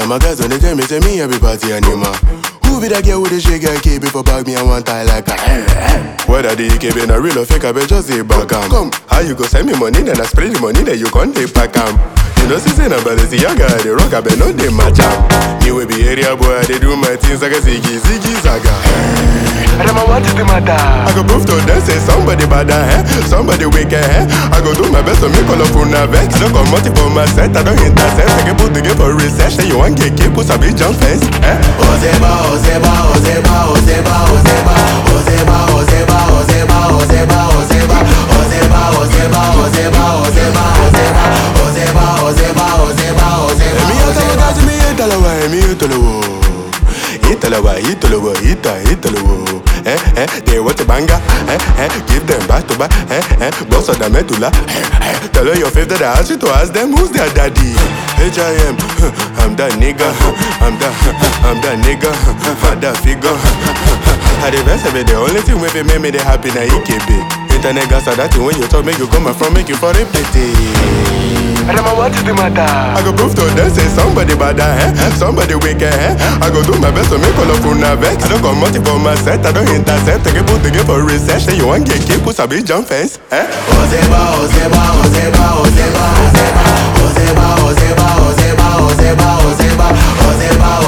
my guys when they tell me, say me every party animal. Who be that girl with the shake guy KB for bag me and one tie like a Whether the EKB na real or fake, I bet just say back am. Come, how you go send me money, then I spray the money, then you can't take back am. You know, see, say na balance, young guy, the rock, I bet no they match am. You will be area boy, they do my things like a ziggy, ziggy, zaga. Adama, what is the matter? I go prove to them say somebody bad eh? Somebody wicked eh? I go do my best to make all of una vex. I don't come out for my set, I don't intercept. I can put the game for research. Say you want get keep put a big jump fence eh? Ozeba, Ozeba, Ozeba, Ozeba, Ozeba, Ozeba, Ozeba, Ozeba, Ozeba, Ozeba, Ozeba, Ozeba, Ozeba, Ozeba, Ozeba, Ozeba, Ozeba, Ozeba, Ozeba. Emi yatalo gazi mi yatalo wa, emi yatalo wo. Italawa, Italawa, Ita, Italawa. Eh, eh, they want a banger. Eh, eh, give them back to back. Eh, eh, boss of the medulla. Eh, eh, tell her your favorite that I ask you to ask them who's their daddy. H.I.M. I'm that nigga. I'm that, I'm that nigga. I'm that figure. I the best of it, the only thing with it make me the happy na EKB. Internet gas are that thing when you talk, make you come from, make you for it pity. Adama, what is the matter? I go prove to them say somebody bad eh? Somebody wicked eh? I go do my best to make all of una vex. I don't come out for my set, I don't intercept. I can put the game for research. Say you want get keep put a big jump fence. Eh? Ozeba, Ozeba, Ozeba, Ozeba, Ozeba, Ozeba, Ozeba, Ozeba, Ozeba, Ozeba, Ozeba,